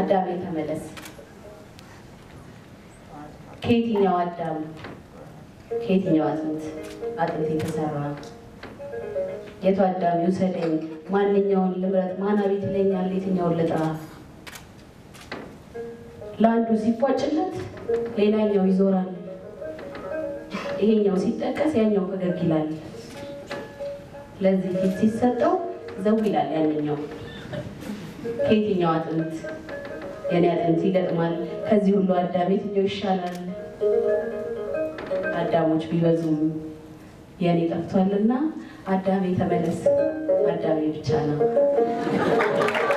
አዳሜ ተመለስ። ከየትኛው አዳም ከየትኛው አጥንት አጥንት የተሰራ የቱ አዳም ይውሰደኝ? ማንኛውን ልምረት? ማን አቤት ይለኛል? የትኛውን ልጥራ? ለአንዱ ሲፏጭለት ሌላኛው ይዞራል። ይሄኛው ሲጠቀስ ያኛው ፈገግ ይላል። ለዚህ ፊት ሲሰጠው ዘው ይላል ያንኛው። ከየትኛው አጥንት የኔ አጥንት ይገጥማል? ከዚህ ሁሉ አዳም የትኛው ይሻላል? አዳሞች ቢበዙም የኔ ጠፍቷልና አዳሜ ተመለስ፣ አዳሜ ብቻ ነው።